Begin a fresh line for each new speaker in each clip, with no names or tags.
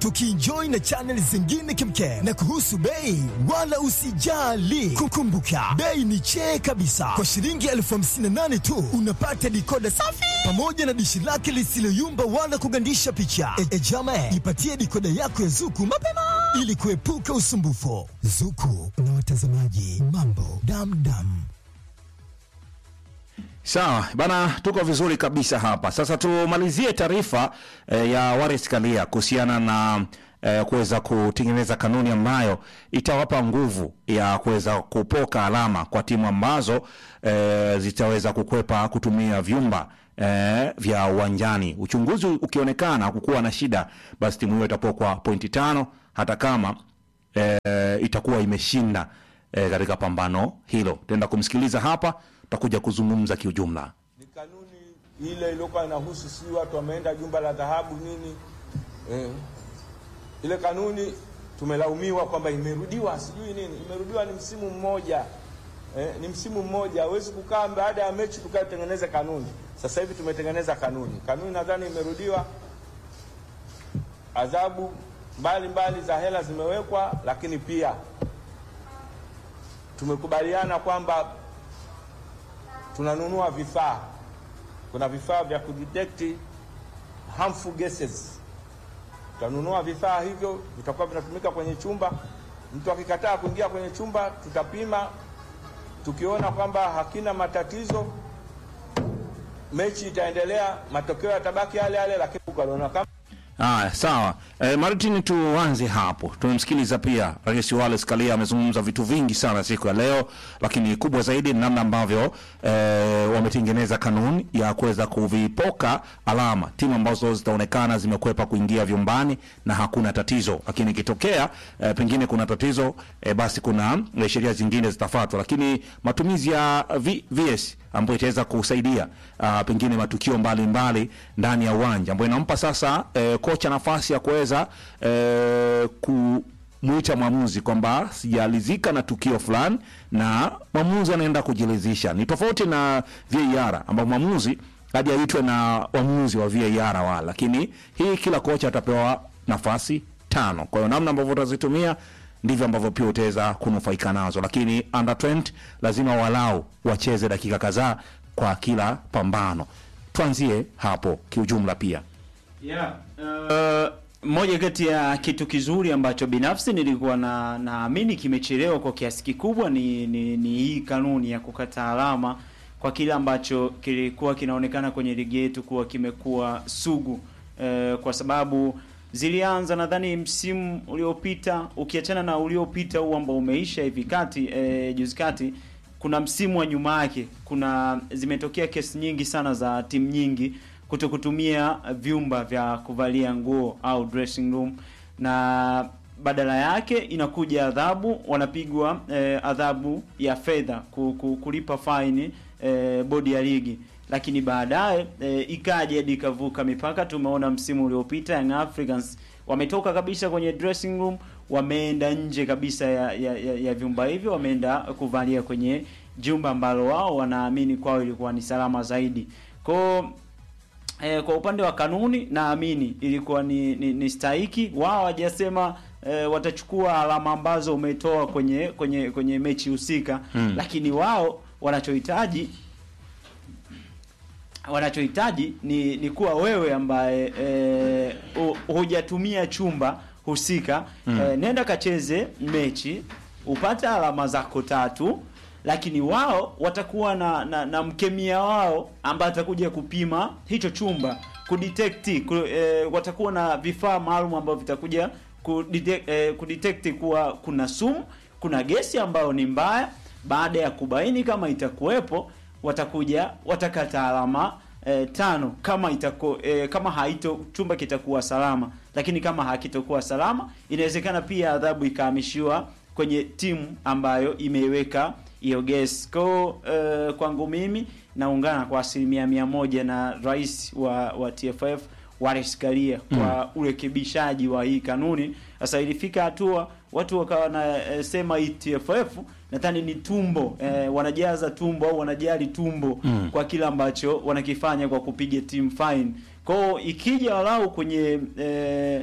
tukienjoy na channel zingine kemkem. Na kuhusu bei, wala usijali, kukumbuka bei ni chee kabisa. Kwa shilingi elfu hamsini na nane tu unapata dikoda safi pamoja na dishi lake lisiloyumba wala kugandisha picha. E, e jama, ipatie dikoda yako ya Zuku mapema ili kuepuka usumbufu. Zuku na watazamaji, mambo damdam.
Sawa bana, tuko vizuri kabisa hapa. Sasa tumalizie taarifa eh, ya Wallace Karia kuhusiana na eh, kuweza kutengeneza kanuni ambayo itawapa nguvu ya kuweza kupoka alama kwa timu ambazo eh, zitaweza kukwepa kutumia vyumba eh, vya uwanjani. Uchunguzi ukionekana kukuwa na shida, basi timu hiyo itapokwa pointi tano hata kama eh, itakuwa imeshinda eh, katika pambano hilo. Tutaenda kumsikiliza hapa, tutakuja kuzungumza kiujumla.
ni kanuni ile iliyokuwa inahusu sijui watu wameenda jumba la dhahabu nini eh. Ile kanuni tumelaumiwa kwamba imerudiwa sijui nini, imerudiwa ni msimu mmoja eh, ni msimu mmoja. Hawezi kukaa baada ya mechi tukatengeneza kanuni. Sasa hivi tumetengeneza kanuni, kanuni nadhani imerudiwa. Adhabu mbalimbali za hela zimewekwa, lakini pia tumekubaliana kwamba tunanunua vifaa. Kuna vifaa vya kudetect harmful gases. Tutanunua vifaa hivyo, vitakuwa vinatumika kwenye chumba. Mtu akikataa kuingia kwenye chumba, tutapima. Tukiona kwamba hakina matatizo, mechi itaendelea, matokeo yatabaki yale yale, lakini ukaona kama
Haya, sawa. E, Martin, tuanze hapo. Tumemsikiliza pia Rais Wallace Karia amezungumza vitu vingi sana siku ya leo, lakini kubwa zaidi ni namna ambavyo e, wametengeneza kanuni ya kuweza kuvipoka alama timu ambazo zitaonekana zimekwepa kuingia vyumbani na hakuna tatizo, lakini ikitokea e, pengine kuna tatizo e, basi kuna e, sheria zingine zitafuatwa, lakini matumizi ya v, VS ambayo itaweza kusaidia uh, pengine matukio mbalimbali mbali ndani ya uwanja ambayo inampa sasa eh, kocha nafasi ya kuweza eh, kumwita mwamuzi kwamba sijalizika na tukio fulani na mwamuzi anaenda kujiridhisha. Ni tofauti na VAR ambao mwamuzi hadi aitwe na waamuzi wa VAR wala, lakini hii kila kocha atapewa nafasi tano. Kwa hiyo namna ambavyo utazitumia ndivyo ambavyo pia utaweza kunufaika nazo, lakini under 20 lazima walau wacheze dakika kadhaa kwa kila pambano. Tuanzie hapo kiujumla pia.
Yeah. Uh, moja kati ya kitu kizuri ambacho binafsi nilikuwa na naamini kimechelewa kwa kiasi kikubwa ni, ni, ni hii kanuni ya kukata alama kwa kile ambacho kilikuwa kinaonekana kwenye ligi yetu kuwa kimekuwa sugu uh, kwa sababu zilianza nadhani msimu uliopita, ukiachana na uliopita huu ambao umeisha hivi kati eh, juzi kati, kuna msimu wa nyuma yake, kuna zimetokea kesi nyingi sana za timu nyingi kuto kutumia vyumba vya kuvalia nguo au dressing room, na badala yake inakuja adhabu, wanapigwa eh, adhabu ya fedha ku, ku, kulipa faini eh, bodi ya ligi lakini baadaye e, ikaja hadi ikavuka mipaka. Tumeona msimu uliopita Young Africans wametoka kabisa kwenye dressing room, wameenda nje kabisa ya, ya, ya, ya vyumba hivyo, wameenda kuvalia kwenye jumba ambalo wao wanaamini kwao ilikuwa ni salama zaidi. Kwa e, kwa upande wa kanuni naamini ilikuwa ni, ni, ni stahiki. Wao hawajasema e, watachukua alama ambazo umetoa kwenye kwenye kwenye mechi husika
Hmm.
lakini wao wanachohitaji wanachohitaji ni, ni kuwa wewe ambaye e, hujatumia chumba husika
Mm.
e, nenda kacheze mechi upate alama zako tatu, lakini wao watakuwa na, na, na mkemia wao ambaye atakuja kupima hicho chumba kudetect ku, e, watakuwa na vifaa maalum ambavyo vitakuja kudetect, e, kudetect kuwa kuna sumu, kuna gesi ambayo ni mbaya. Baada ya kubaini kama itakuwepo watakuja watakata alama e, tano kama itako, e, kama haito chumba kitakuwa salama, lakini kama hakitokuwa salama, inawezekana pia adhabu ikahamishiwa kwenye timu ambayo imeiweka hiyo gesi. Kwa e, kwangu mimi naungana kwa asilimia mia moja na rais wa, wa TFF Wallace Karia kwa urekebishaji wa hii kanuni. Sasa ilifika hatua watu wakawa wanasema hii TFF nadhani ni tumbo eh, wanajaza tumbo au wanajali tumbo
Mm.
kwa kile ambacho wanakifanya kwa kupiga team fine. Kwao ikija walau kwenye eh,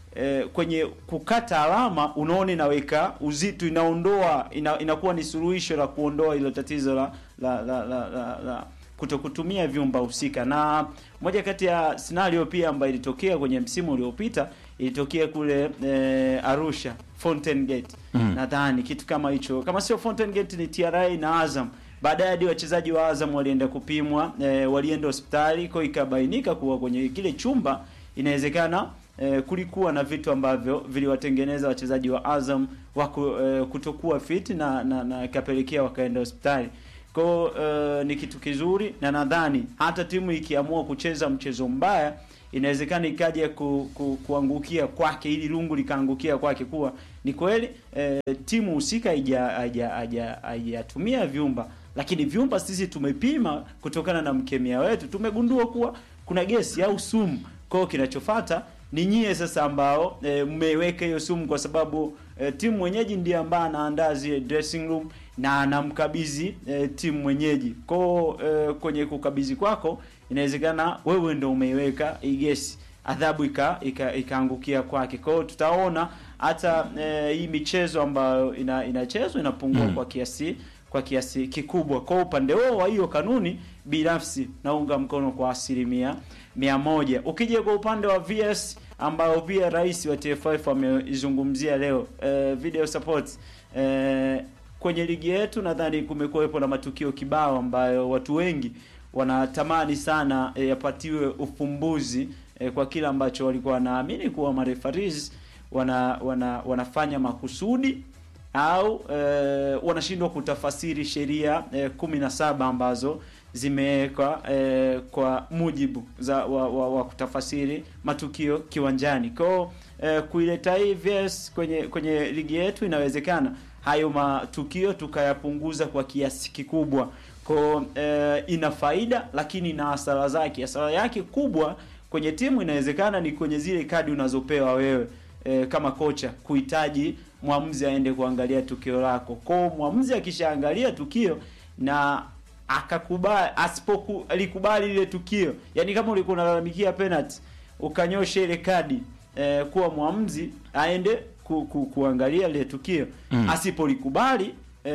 eh, kwenye kukata alama unaona inaweka uzito, inaondoa ina, inakuwa ni suluhisho la kuondoa hilo tatizo la la la, la, la, la kutokutumia vyumba husika. Na moja kati ya scenario pia ambayo ilitokea kwenye msimu uliopita ilitokea kule eh, Arusha Fountain Gate
Mm.
nadhani kitu kama hicho, kama sio Fountain Gate ni TRA na Azam. Baadaye hadi wachezaji wa Azam walienda kupimwa, eh, walienda hospitali kwa ikabainika kuwa kwenye kile chumba inawezekana eh, kulikuwa na vitu ambavyo viliwatengeneza wachezaji wa Azam wako eh, kutokuwa fit na na, na ikapelekea wakaenda hospitali. Kwa hiyo, eh, ni kitu kizuri na nadhani hata timu ikiamua kucheza mchezo mbaya inawezekana ikaja ku, ku, kuangukia kwake ili lungu likaangukia kwake kuwa ni kweli eh, timu husika haija- haija- haija- haijatumia vyumba lakini vyumba sisi tumepima kutokana na mkemia wetu tumegundua kuwa kuna gesi au sumu kwa hiyo kinachofata ni nyie sasa ambao e, mmeweka hiyo sumu kwa sababu e, timu mwenyeji ndiye ambaye anaandaa zile dressing room na anamkabidhi e, timu mwenyeji kwao e, kwenye kukabidhi kwako inawezekana wewe ndo umeiweka hii gesi adhabu ika ika- ikaangukia kwake kwa hiyo tutaona hata e, hii michezo ambayo ina, inachezwa inapungua
Mm.
kwa kiasi kwa kiasi kikubwa kwa upande huo wa hiyo kanuni binafsi naunga mkono kwa asilimia mia moja ukija kwa upande wa VS ambao pia rais wa TFF ameizungumzia leo eh, video support eh, kwenye ligi yetu nadhani kumekuwepo na matukio kibao ambayo watu wengi wanatamani sana eh, yapatiwe ufumbuzi eh, kwa kile ambacho walikuwa wanaamini kuwa marefaris wana, wana wanafanya makusudi au eh, wanashindwa kutafasiri sheria eh, kumi na saba ambazo zimewekwa eh, kwa mujibu za wa, wa, wa kutafasiri matukio kiwanjani kwao eh, kuileta hii VS kwenye kwenye ligi yetu inawezekana hayo matukio tukayapunguza kwa kiasi kikubwa kwao eh, ina faida lakini ina hasara zake hasara yake kubwa kwenye timu inawezekana ni kwenye zile kadi unazopewa wewe e, kama kocha kuhitaji mwamuzi aende kuangalia tukio lako. Kwa mwamuzi akishaangalia tukio na akakubali asipoku alikubali lile tukio, yani kama ulikuwa unalalamikia penalty ukanyosha ile kadi e, kuwa mwamuzi aende ku, ku, kuangalia lile tukio
Mm.
asipolikubali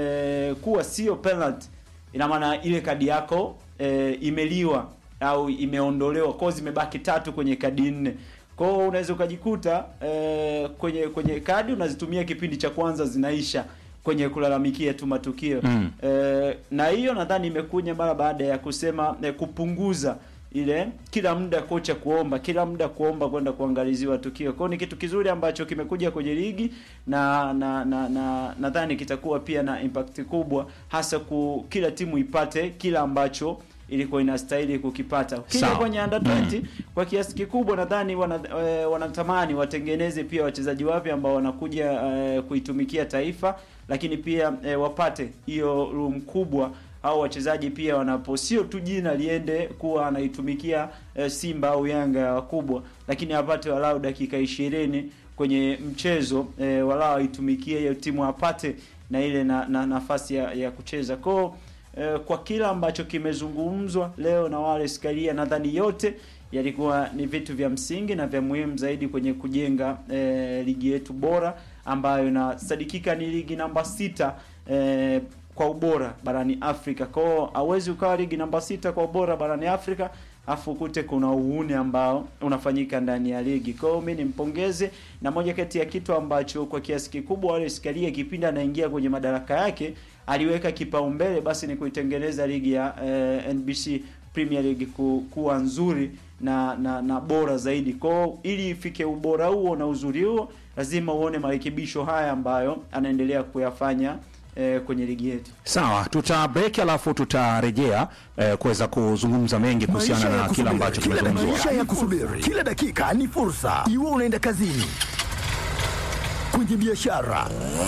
e, kuwa sio penalty, ina maana ile kadi yako e, imeliwa au imeondolewa, kwa hiyo zimebaki tatu kwenye kadi nne. Kwa hiyo unaweza ukajikuta eh, kwenye kwenye kadi unazitumia kipindi cha kwanza zinaisha kwenye kulalamikia tu matukio
Mm.
eh, na hiyo nadhani imekuja mara baada ya kusema eh, kupunguza ile kila muda kocha kuomba kila muda kuomba kwenda kuangaliziwa tukio. Kwa hiyo ni kitu kizuri ambacho kimekuja kwenye ligi na na na na nadhani kitakuwa pia na impact kubwa hasa ku kila timu ipate kila ambacho ilikuwa inastahili kukipata. Ukija
Sawa.
kwenye under 20 kwa kiasi kikubwa nadhani wana, eh, wanatamani watengeneze pia wachezaji wapya ambao wanakuja eh, kuitumikia taifa, lakini pia eh, wapate hiyo room kubwa au wachezaji pia wanapo sio tu jina liende kuwa anaitumikia eh, Simba au Yanga ya wakubwa, lakini apate walau dakika ishirini kwenye mchezo eh, walau aitumikie hiyo timu apate na ile na, na nafasi ya, ya kucheza kwao eh, kwa kila ambacho kimezungumzwa leo na wale Skaria, nadhani yote yalikuwa ni vitu vya msingi na vya muhimu zaidi kwenye kujenga eh, ligi yetu bora ambayo inasadikika ni ligi namba sita eh, kwa ubora barani Afrika. Kwao hauwezi ukawa ligi namba sita kwa ubora barani Afrika afu ukute kuna uhuni ambao unafanyika ndani ya ligi. Kwa hiyo mimi nimpongeze, na moja kati ya kitu ambacho kwa kiasi kikubwa wale Skaria kipindi anaingia kwenye madaraka yake aliweka kipaumbele basi ni kuitengeneza ligi ya eh, NBC Premier League ku, kuwa nzuri na, na na bora zaidi. Kwao ili ifike ubora huo na uzuri huo, lazima uone marekebisho haya ambayo anaendelea kuyafanya eh, kwenye ligi yetu.
Sawa, tuta break alafu tutarejea eh, kuweza kuzungumza mengi kuhusiana
Maisha ya
na kile
kusubiri,
ambacho
kila
kimezungumzwa.
maisha ya kusubiri, kila dakika ni fursa. Iwe unaenda kazini, kwenye biashara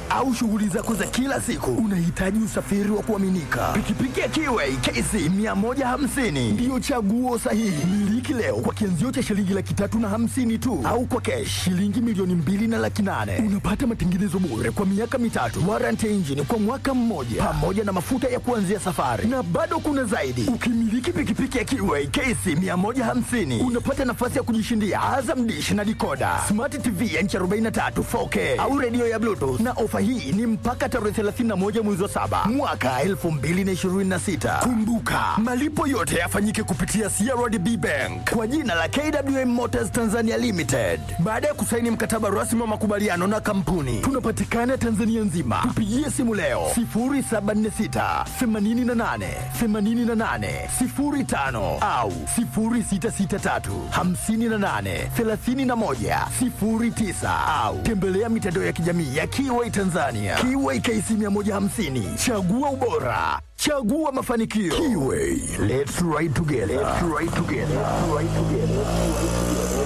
au shughuli zako za kila siku, unahitaji usafiri wa kuaminika. Pikipiki ya Kiway KC 150 ndiyo chaguo sahihi. Miliki leo kwa kianzio cha shilingi laki tatu na hamsini tu, au kwa kesh shilingi milioni mbili na laki nane. Unapata matengenezo bure kwa miaka mitatu, warranty ya injini kwa mwaka mmoja, pamoja na mafuta ya kuanzia safari, na bado kuna zaidi. Ukimiliki pikipiki ya Kiway KC 150 unapata nafasi ya kujishindia Azam Dish na dikoda, smart TV ya inchi 43 4K au redio ya Bluetooth, na ofa hii ni mpaka tarehe 31 mwezi wa saba mwaka 2026. Kumbuka, malipo yote yafanyike kupitia CRDB Bank kwa jina la KWM Motors Tanzania Limited. Baada ya kusaini mkataba rasmi wa makubaliano na kampuni, tunapatikana Tanzania nzima. Tupigie simu leo 0746 88 88 05 au 0663 58 31 09 au tembelea mitandao ya kijamii ya Kiway Tanzania. Kiway KC 150, chagua ubora, chagua mafanikio. Kiway, let's ride together. Let's ride together. Let's ride together.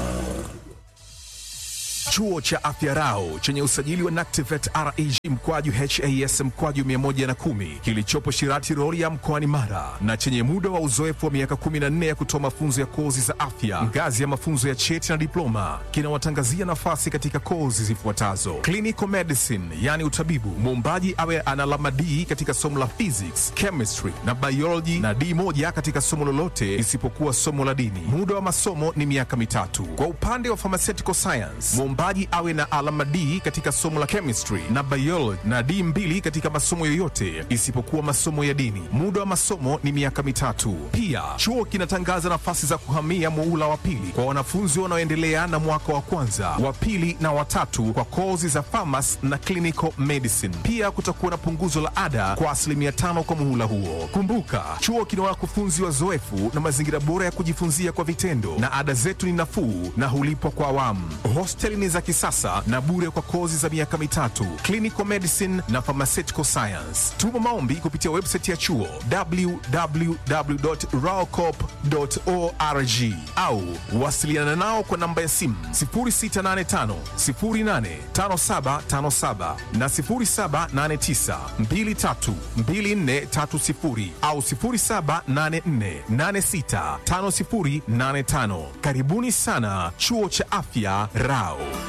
Chuo cha Afya Rau chenye usajili wa NACTIVET REG mkwaju HAS mkwaju 110 kilichopo Shirati Rorya mkoani Mara na chenye muda wa uzoefu wa miaka 14 ya kutoa mafunzo ya kozi za afya ngazi ya mafunzo ya cheti na diploma kinawatangazia nafasi katika kozi zifuatazo: clinical medicine, yani utabibu, muombaji awe ana alama D katika somo la physics, chemistry na biology na D moja katika somo lolote isipokuwa somo la dini. Muda wa masomo ni miaka mitatu. Kwa upande wa pharmaceutical science, mwombaji awe na alama D katika somo la chemistry na biology na D mbili katika masomo yoyote isipokuwa masomo ya dini. Muda wa masomo ni miaka mitatu. Pia chuo kinatangaza nafasi za kuhamia muula wa pili kwa wanafunzi wanaoendelea na mwaka wa kwanza, wa pili na watatu kwa kozi za pharmacy na clinical medicine. Pia kutakuwa na punguzo la ada kwa asilimia tano kwa muhula huo. Kumbuka, chuo kina wakufunzi wazoefu na mazingira bora ya kujifunzia kwa vitendo, na ada zetu ni nafuu na hulipwa kwa awamu. Hosteli ni za kisasa na bure kwa kozi za miaka mitatu, clinical medicine na pharmaceutical science. Tuma maombi kupitia website ya chuo www.raocop.org au wasiliana nao kwa namba ya simu 0685 085757 na 0789 232430 au 0784865085. Karibuni sana chuo cha afya Rao.